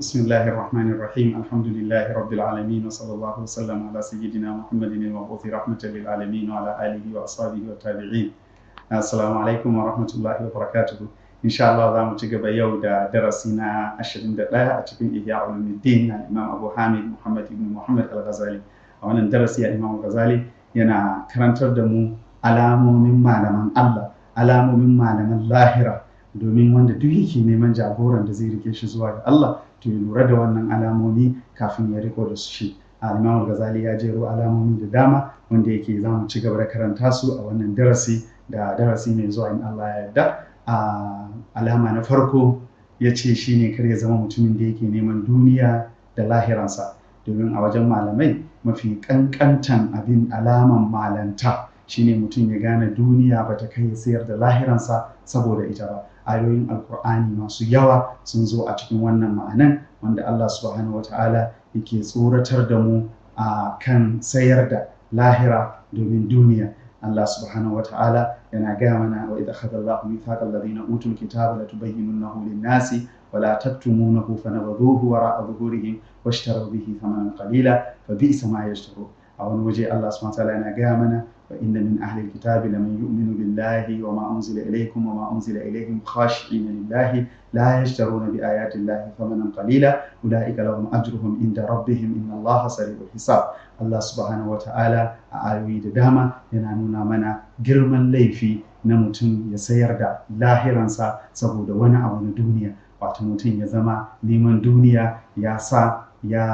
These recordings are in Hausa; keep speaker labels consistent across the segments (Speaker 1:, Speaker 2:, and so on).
Speaker 1: بسم الله الرحمن الرحيم الحمد لله رب العالمين وصلى الله وسلم على سيدنا محمد المبعوث رحمة للعالمين وعلى آله وأصحابه والتابعين السلام عليكم ورحمة الله وبركاته إن شاء الله za mu ci gaba yau da darasi na 21 a cikin Ihya Ulumuddin na Imam Abu Hamid Muhammad ibn Muhammad Al-Ghazali a wannan darasi ya Imam Ghazali yana karantar da mu alamomin malaman Allah alamomin malaman lahira domin wanda duk yake neman jagoran da zai rike shi zuwa ga Allah to ya lura da wannan alamomi kafin ya riko da su shi Imam Ghazali ya jero alamomi da dama wanda yake za mu ci gaba da karanta su a wannan darasi da darasi mai zuwa in Allah ya yarda a alama na farko ya ce shi ne kar ya zama mutumin da yake neman duniya da lahiransa domin a wajen malamai mafi kankantan abin alaman malanta shine mutum ya gane duniya ba ta kai sayar da lahiransa saboda ita ba ayoyin alkur'ani masu yawa sun zo a cikin wannan ma'anan wanda Allah subhanahu wata'ala yake tsoratar da mu a kan sayar da lahira domin duniya Allah subhanahu wata'ala yana gaya mana wa idza akhadha Allahu mithaqa alladhina utul kitaba latubayyinunahu lin-nasi wa la taktumunahu fanabadhuhu wara'a dhuhurihim washtaraw bihi thamanan qalila fa bi'sa ma yashtarun a wani waje Allah subhanahu wata'ala yana gaya mana وإن من أهل الكتاب لمن يؤمن بالله وما أنزل إليكم وما أنزل إليهم خاشعين لله لا يشترون بآيات الله ثمنا قليلا أولئك لهم أجرهم عند ربهم إن الله سريع الحساب الله سبحانه وتعالى أعوي داما ينانونا منا جرما ليفي نمتن يسير دا لاهرانسا سبود وانا أو دنيا wato mutum ya zama neman duniya ya sa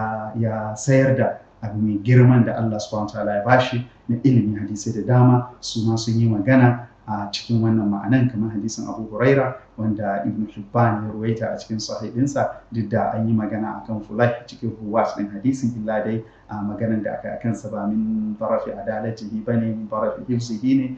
Speaker 1: ya sayar da abu mai girman da Allah subhanahu wa ta'ala ya bashi na ilimin hadisai da dama su ma sun yi magana a cikin wannan ma'anan kamar hadisin Abu Huraira wanda Ibn Hibban ya ruwaita a cikin sahihinsa duk da an yi magana akan fulai cikin ruwas din hadisin illa dai a maganan da aka akan sa ba min tarafi adalatihi bane min tarafi hifzihi ne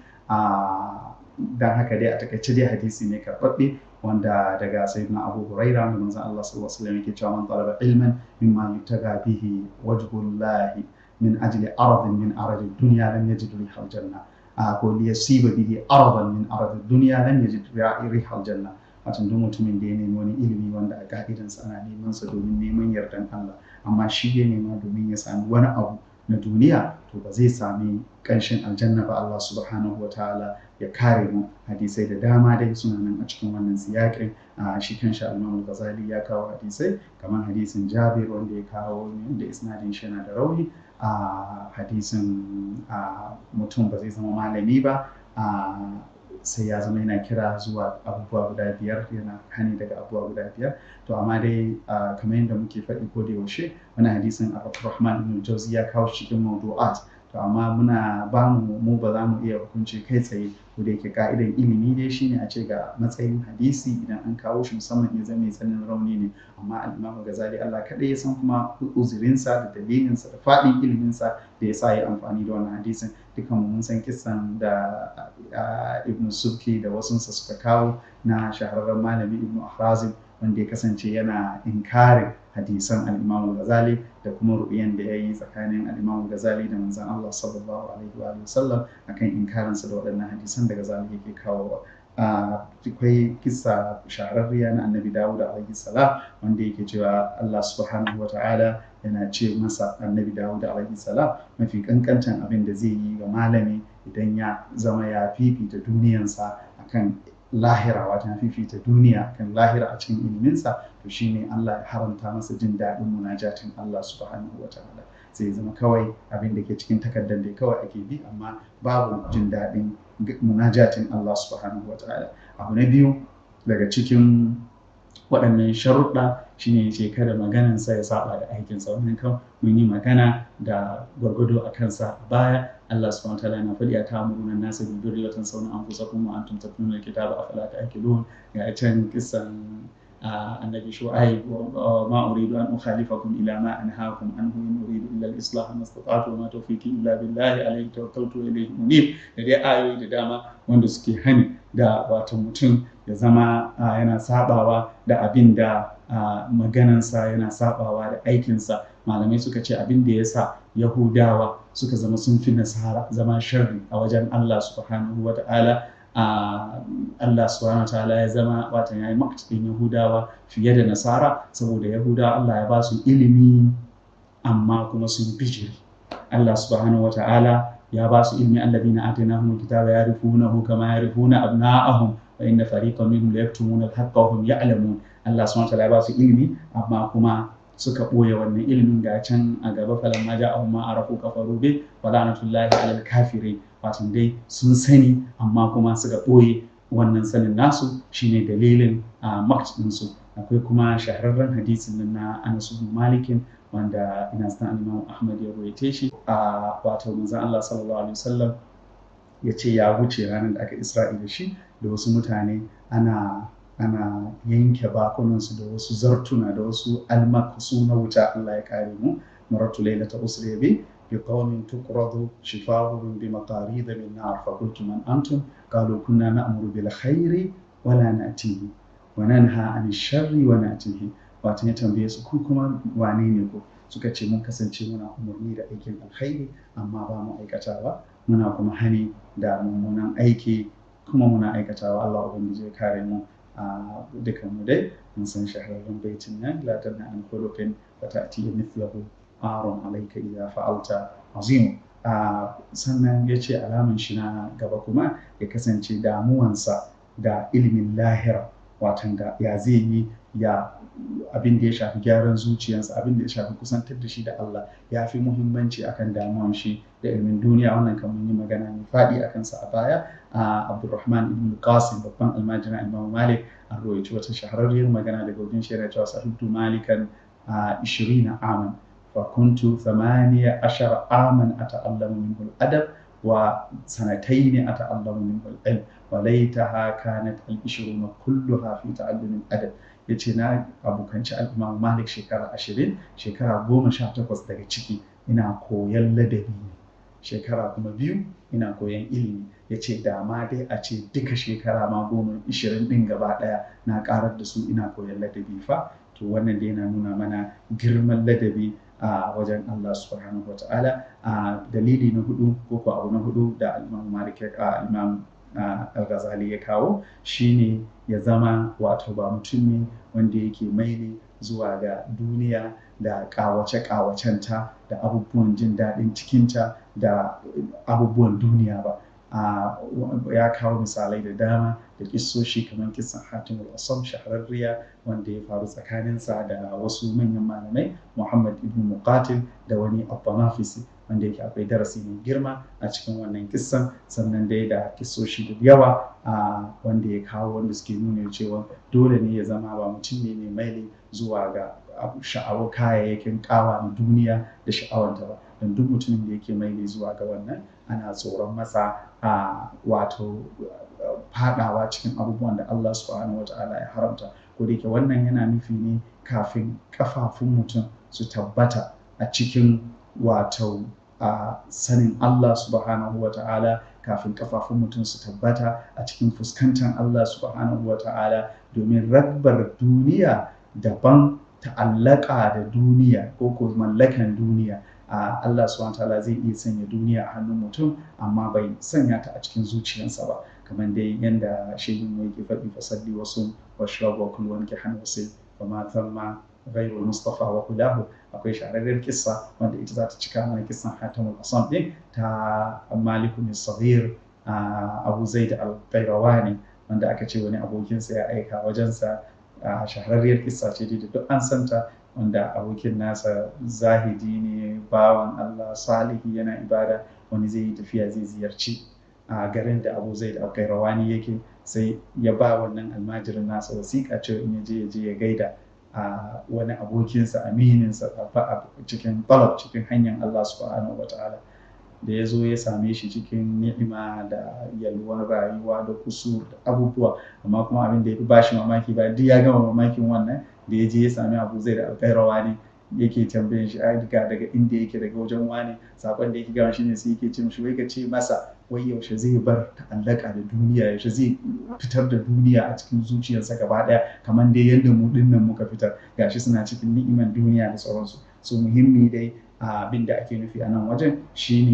Speaker 1: a dan haka dai a takaice dai hadisi ne karɓaɓɓe wanda daga sayyidina Abu Huraira da manzon Allah sallallahu alaihi wasallam yake cewa man talaba ilman mimma yutaga bihi wajhullahi min ajli aradin min aradi dunya lam yajid rihal janna ko li yasiba bihi aradan min aradi dunya lam yajid rihal janna wato duk mutumin da ya nemi wani ilimi wanda a ka'idansa ana neman sa domin neman yardan Allah amma shi ya nema domin ya sami wani abu na duniya to ba zai sami ƙanshin aljanna ba Allah subhanahu wa ta'ala ya kare mu hadisai da dama dai suna nan a cikin wannan siyaƙin a shi kan sha Imam Ghazali ya kawo hadisai kamar hadisin Jabir wanda ya kawo da isnadin shi yana da rauni a hadisin mutum ba zai zama malami ba sai ya zama yana kira zuwa abubuwa guda biyar yana hani daga abubuwa guda biyar to amma dai kamar yadda muke faɗi ko da yaushe wani hadisin Abdurrahman ibn Jauzi ya kawo cikin mawdu'at to amma muna ba mu mu ba za mu iya hukunci kai tsaye ko da yake ka'idan ilimi dai shine a ce ga matsayin hadisi idan an kawo shi musamman ya zama mai tsananin rauni ne amma al-Imam Ghazali Allah kaɗai ya san kuma uzurinsa da dalilinsa da faɗin iliminsa da ya sa ya amfani da wannan hadisin dukan mun san kisan da Ibn Subki da wasunsa suka kawo na shahararren malami Ibn Ahrazim wanda ya kasance yana inkarin hadisan al-Imam Ghazali da kuma ru'yan da ya yi tsakanin al-Imam Ghazali da manzon Allah sallallahu alaihi wa sallam akan inkarinsa da waɗannan hadisan da Ghazali yake kawo akwai kisa shahararriya na annabi Dawud alaihi salam wanda yake cewa Allah subhanahu wa ta'ala yana ce masa annabi Dawud alaihi salam mafi kankantan abin da zai yi ga malami idan ya zama ya fifita duniyansa akan lahira wata fifita duniya kan lahira a cikin iliminsa to shine Allah ya haramta masa jin daɗin munajatin Allah subhanahu wa ta'ala zai zama kawai abin da ke cikin takardar da kawai ake bi amma babu jin daɗin munajatin Allah subhanahu wa ta'ala abu na biyu daga cikin waɗannan sharuɗa shine ce kada maganansa ya saba da aikinsa wannan kan mun yi magana da gwargwado a kansa a baya Allah subhanahu wa ta'ala yana faɗi a ta'amuruna nasa bil birri wa tansawna anfusakum wa antum tatluna al-kitaba afala ta'qilun ga can kisan annabi shu'aib ma uridu an ukhalifakum ila ma anhaakum anhu in uridu illa al-islah ma istata'tu wa ma tawfiqi illa billahi alayhi tawakkaltu wa ilayhi munib da dai ayoyi da dama wanda suke hani da wato mutum ya zama yana sabawa da abin da maganansa yana sabawa da aikinsa malamai suka ce abin da ya sa yahudawa suka zama sun fi nasara zama sharri a wajen allah subhanahu wa ta'ala Allah subhanahu wa ta'ala ya zama wata ya yi maktin Yahudawa fiye da Nasara saboda Yahudawa Allah ya ba su ilimi amma kuma sun bijiri Allah subhanahu wa ta'ala ya ba su ilmi alladhina atainahumul kitaba ya'rifunahu kama ya'rifuna abna'ahum wa inna fariqan minhum la yaktumuna al-haqqa wa hum ya'lamun Allah subhanahu wa ta'ala ya ba su ilmi amma kuma suka ɓoye wannan ilimin ga can a gaba falan ma ja'ahum ma arafu kafaru bi wa la'natullahi 'alal kafirin wato dai sun sani amma kuma suka ɓoye wannan sanin nasu shine dalilin a ɗinsu akwai kuma shahararren hadisin nan na Anas ibn Malikin wanda ina san Imam Ahmad ya rawaite shi a wato manzon Allah sallallahu alaihi wasallam ya ce ya wuce ranar da aka Isra'i da shi da wasu mutane ana ana yanke bakunansu da wasu zartuna da wasu almakasu na wuta Allah ya kare mu maratu lailata usri bi bi qawmin tuqradu shifaa'uhum bi maqarid min nar fa qultu man antum qalu kunna na'muru bil khairi wa la na'tihi wa nanha 'anil sharri wa na'tihi wato ya tambaye su ku kuma wane ne ku suka ce mun kasance muna umarni da aikin alkhairi amma ba mu aikatawa muna kuma hani da mummunan aiki kuma muna aikatawa Allah ubangiji ya kare mu a dukan mu dai mun san shahararren baitin nan la tanha an khuluqin wa ta'ti mithluhu aron alayka idza fa'alta azim sannan ya ce alaman shi na gaba kuma ya kasance damuwansa da ilimin lahira watan da ya zai yi ya abin da ya shafi gyaran zuciyarsa abin da ya shafi kusantar da shi da Allah ya fi muhimmanci akan damuwan shi da ilimin duniya wannan kan mun yi magana mai faɗi a kansa a baya a Abdulrahman ibn Qasim babban almajirin Imam Malik an rawaito wata shahararriyar magana daga wajen shi cewa sahibtu malikan a 20 aman fa kuntu 18 aman ata'allamu minhu al-adab wa sanatayn ata'allamu minhu al-ilm wa laitaha kanat al-20 kulluha fi ta'allum al-adab ya ce na abokanci al'imam malik shekara ashirin shekara goma sha takwas daga ciki ina koyan ladabi ne shekara kuma biyu ina koyan ilimi ya ce da ma dai a ce duka shekara ma goma ishirin ɗin gaba ɗaya na ƙarar da su ina koyan ladabi fa to wannan dai yana nuna mana girman ladabi a wajen Allah subhanahu wa ta'ala a dalili na hudu ko ko abu na hudu da al'imam malik a imam al-ghazali ya kawo shine ya zama wato ba mutum ne wanda yake maili zuwa ga duniya da kawace-kawacenta da abubuwan jin daɗin cikinta da abubuwan duniya ba ya kawo misalai da dama da kissoshi kamar kisan hatimul asam shahararriya wanda ya faru tsakaninsa da wasu manyan malamai muhammad ibn muqatil da wani abbanafisi wanda yake akwai darasi mai girma a cikin wannan kissan sannan dai da kissoshi da yawa a wanda ya kawo wanda suke nuna cewa dole ne ya zama ba mutum ne mai maili zuwa ga sha'awar kayayyakin kawa na duniya da sha'awanta ba don duk mutumin da yake maili zuwa ga wannan ana tsoron masa a wato fadawa cikin abubuwan da Allah subhanahu wa ta'ala ya haramta ko da yake wannan yana nufi ne kafin kafafun mutum su tabbata a cikin wato a sanin Allah subhanahu wa ta'ala kafin kafafun mutum su tabbata a cikin fuskantar Allah subhanahu wa ta'ala domin ragbar duniya daban ta'allaka da duniya ko ko mallakan duniya a Allah subhanahu wa ta'ala zai iya sanya duniya a hannun mutum amma bai sanya ta a cikin zuciyarsa ba kamar dai yanda shehin mu yake faɗi fasalli wasu washrabu wa kullu wanke hannu sai wa ma thamma ghayru mustafa wa kulahu akwai shahararren kissa wanda ita za ta cika mana kissan hatamul asam din ta maliku ne sabir abu zaid al-qayrawani wanda aka ce wani abokinsa ya aika wajensa shahararriyar kissa ce da duk an santa wanda abokin nasa zahidi ne bawan Allah salihi yana ibada wani zai yi tafiya zai ziyarci a garin da abu zaid al-qayrawani yake sai ya ba wannan almajirin nasa wasiƙa cewa in ya je ya je ya gaida a wani abokinsa amininsa a cikin talab cikin hanyar Allah subhanahu wa ta'ala da ya zo ya same shi cikin ni'ima da yalwar rayuwa da kusur da abubuwa amma kuma abin da ya fi bashi mamaki ba duk ya gama mamakin wannan da ya je ya sami abu zai da alƙairawa ne yake tambayin shi ai daga daga inda yake daga wajen wani sakon da yake gama shine sai yake ce mishi wai ka ce masa wai yaushe zai bar ta'allaka da duniya yaushe zai fitar da duniya a cikin zuciyarsa gaba daya kamar dai yadda mu dinnan muka fitar gashi suna cikin ni'iman duniya da sauransu so muhimmi dai abin da ake nufi a nan wajen shine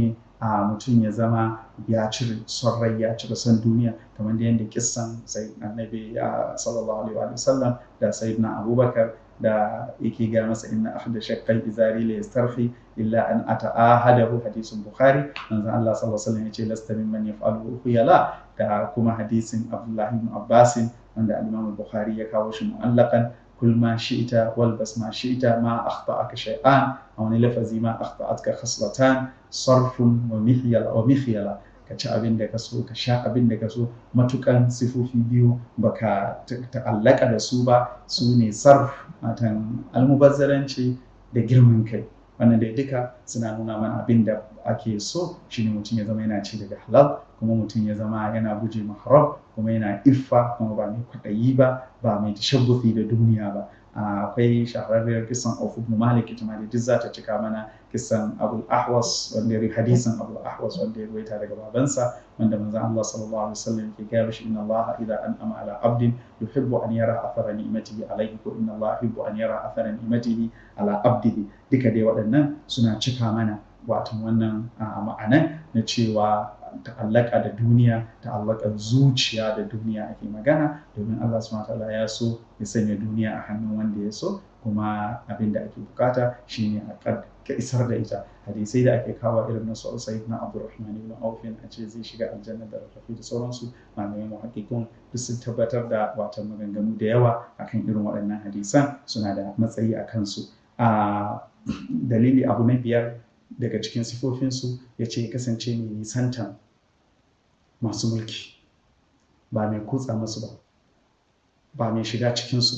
Speaker 1: a mutum ya zama ya cire son rai ya cire son duniya kamar da yadda kissan sai annabi sallallahu alaihi wa sallam da sayyidina abubakar da yake ga masa inna ahda shaqqai izari la yastarfi illa an ata'ahadahu hadisin bukhari manzo Allah sallallahu alaihi wasallam yace lasta mimman yaf'alu khuyala da kuma hadisin Abdullah ibn Abbas wanda al-Imam bukhari ya kawo shi mu'allaqan kul ma shi'ta wal bas ma shi'ta ma akhta'aka shay'an a wani lafazi ma akhta'atka khaslatan sarfun wa mihyala wa mikhyala ka ci abin da ka so ka sha abin da ka so matukan sifofi biyu baka ta'allaka da su ba su ne sarf matan almubazzaranci da girman kai wannan dai duka suna nuna mana abin da ake so shine mutum ya zama yana ci daga halal kuma mutum ya zama yana guje ma haram kuma yana iffa kuma ba mai kwaɗayi ba ba mai tashabbufi da duniya ba akwai shahararriyar kisan Auf ibn Malik ita ma da duk za ta cika mana kisan Abu Ahwas wanda ya hadisin Abu Ahwas wanda ya ruwaita daga babansa wanda manzon Allah sallallahu alaihi wasallam ke gaya mishi inna Allah idza an'ama ala abdin yuhibbu an yara athara ni'matihi alayhi ko inna Allah yuhibbu an yara athara ni'matihi ala abdihi duka dai waɗannan suna cika mana watan wannan ma'anan na cewa ta'allaka da duniya ta'allaka zuciya da duniya ake magana domin Allah subhanahu wataala ya so ya sanya duniya a hannun wanda ya so kuma abin da ake bukata shine a ka isar da ita hadisai da ake kawo irin na su Sayyid na Abdurrahman ibn Auf a ce zai shiga aljanna da rafi da sauransu malamai muhaqqiqun duk sun tabbatar da wata maganganu da yawa akan irin waɗannan hadisan suna da matsayi a kansu a dalili abu na biyar daga cikin sifofinsu ya ce kasance mai nisantan masu mulki ba mai kutsa masu ba ba mai shiga cikinsu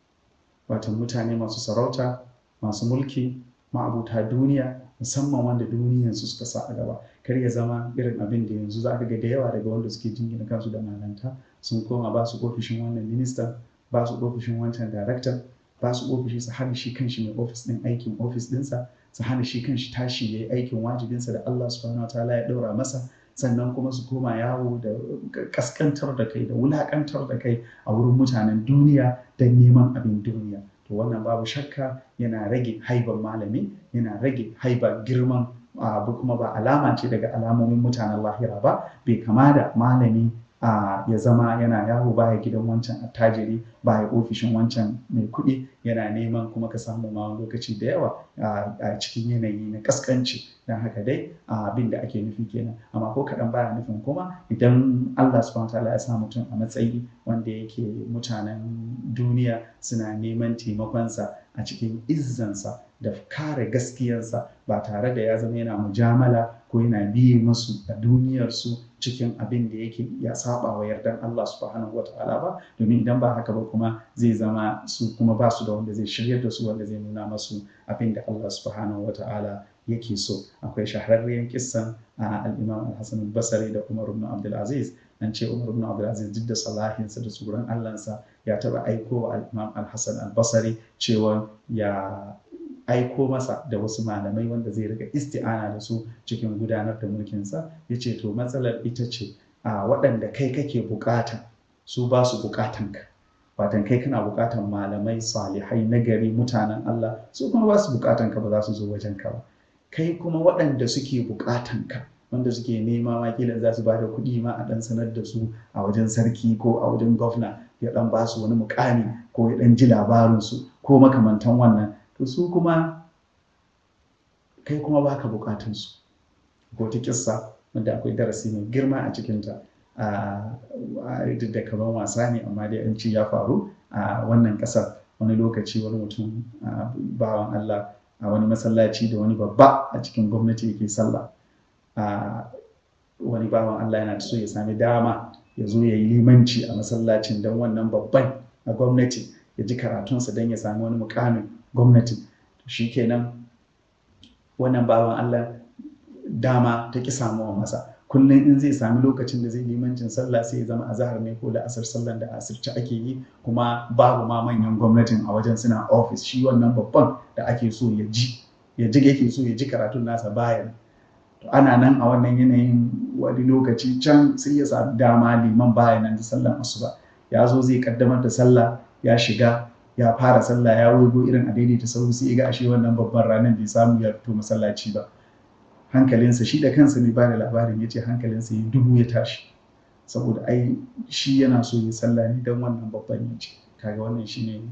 Speaker 1: ba watan mutane masu sarauta masu mulki ma'abuta duniya musamman wanda duniyansu suka sa a gaba kar ya zama irin abin da yanzu za ka ga da yawa daga wanda suke jingina kansu da malanta sun koma ba su ofishin wannan minista ba su ofishin wancan daraktan ba su ofishi su hana shi kanshi mai ofis din aikin ofis dinsa su hana shi kanshi tashi ya yi aikin wajibinsa da Allah subhanahu wataala ya ɗaura masa sannan kuma su koma yawo da kaskantar da kai da wulakantar da kai a wurin mutanen duniya don neman abin duniya to wannan babu shakka yana rage haiban malami yana rage haiba girman abu kuma ba alama ce daga alamomin mutanen lahira ba bai kama da malami a ya zama yana yawo baya gidan wancan attajiri baya ofishin wancan mai kuɗi yana neman kuma ka samu ma wani lokaci da yawa a cikin yanayi na kaskanci don haka dai abin da ake nufi kenan amma ko kaɗan baya nufin kuma idan Allah subhanahu wataala ya sa mutum a matsayi wanda yake mutanen duniya suna neman taimakonsa a cikin izzansa da kare gaskiyarsa ba tare da ya zama yana mujamala ko yana biye musu a duniyarsu cikin abin da yake ya saba wa yardan Allah subhanahu wata'ala ba domin idan ba haka ba kuma zai zama su kuma ba su da wanda zai shiryar da su wanda zai nuna masu abin da Allah subhanahu wata'ala yake so akwai shahararriyar kissan a al-Imam al-Hasan al-Basri da Umar ibn Abdul Aziz an ce Umar ibn Abdul Aziz duk da salahinsa da tsoron Allahnsa ya taba aiko wa al-Imam al-Hasan al-Basri cewa ya aiko masa da wasu malamai wanda zai riga isti'ana da su cikin gudanar da mulkinsa ya ce to matsalar ita ce a waɗanda kai kake bukata su ba su bukatanka watan kai kana bukatan malamai salihai nagari mutanen Allah su kuma ba su bukatanka ba za su zo wajenka ba kai kuma waɗanda suke bukatanka wanda suke nema ma kila za su ba da kuɗi ma a ɗan sanar da su a wajen sarki ko a wajen gwamna ya ɗan ba su wani mukami ko ya ɗan ji labarinsu ko makamantan wannan to su kuma kai kuma baka bukatun su ko ta kissa wanda akwai darasi mai girma a cikinta a da kaman wasa ne amma dai an ci ya faru a wannan ƙasar wani lokaci wani mutum bawan Allah a wani masallaci da wani babba a cikin gwamnati yake sallah wani bawan Allah yana so ya sami dama ya zo ya yi limanci a masallacin don wannan babban a gwamnati ya ji karatunsa don ya sami wani mukamin gwamnati shi kenan wannan bawan Allah dama ta ki samuwa masa kullum in zai sami lokacin da zai limancin sallah sai ya zama azahar ne ko da asar sallan da asirce ake yi kuma babu ma manyan gwamnatin a wajen suna ofis shi wannan babban da ake so ya ji ya ji yake so ya ji karatun nasa bayan to ana nan a wannan yanayin wani lokaci can sai ya sami dama liman bayan nan da sallan asuba ya zo zai kaddamar da sallah ya shiga ya fara sallah ya waigo irin a daidaita sauri sai ga ashe wannan babban ranar bai samu ya fito masallaci ba hankalinsa shi da kansa mai ba da labarin ya ce hankalinsa ya dubu ya tashi saboda ai shi yana so ya sallah ne don wannan babban ya ce kaga wannan shine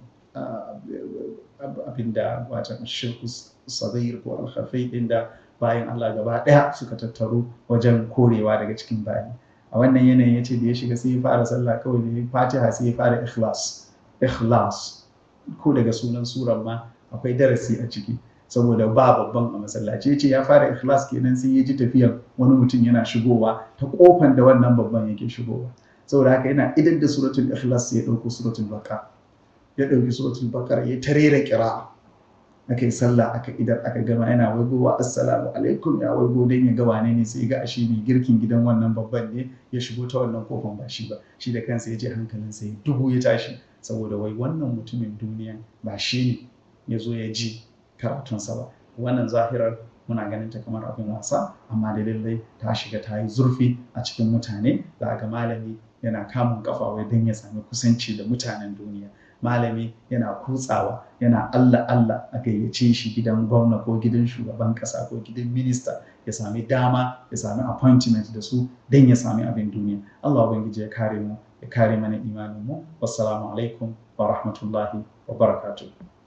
Speaker 1: abin da wata shirku sadair ko alkhafai din da bayan Allah gaba daya suka tattaro wajen korewa daga cikin bayi a wannan yanayin ya ce da ya shiga sai ya fara sallah kawai da ya fatiha sai ya fara ikhlas ikhlas ko daga sunan suran ma akwai darasi a ciki saboda ba babban a masallaci ya ce ya fara ikhlas kenan sai ya ji tafiyan wani mutum yana shigowa ta kofan da wannan babban yake shigowa saboda haka yana idan da suratul ikhlas sai ya dauko suratul baqara ya dauki suratul baqara ya tarera kira aka yi sallah aka idar aka gama yana waigowa assalamu alaikum ya waigo dan ya ga wane ne sai ga ashe ne girkin gidan wannan babban ne ya shigo ta wannan kofan ba shi ba shi da kansa ya je hankalinsa ya dubu ya tashi saboda wai wannan mutumin duniya ba shi ne ya zo ya ji karatunsa ba wannan zahirar muna ganin ta kamar abin wasa amma da lallai ta shiga ta yi zurfi a cikin mutane za ga malami yana kamun kafa wai don ya sami kusanci da mutanen duniya malami yana kutsawa yana Allah Allah a gayyace shi gidan gwamna ko gidan shugaban kasa ko gidan minista ya sami dama ya sami appointment da su don ya sami abin duniya Allah ubangiji ya kare mu ya kare mana imanin mu wassalamu alaikum wa rahmatullahi wa barakatuh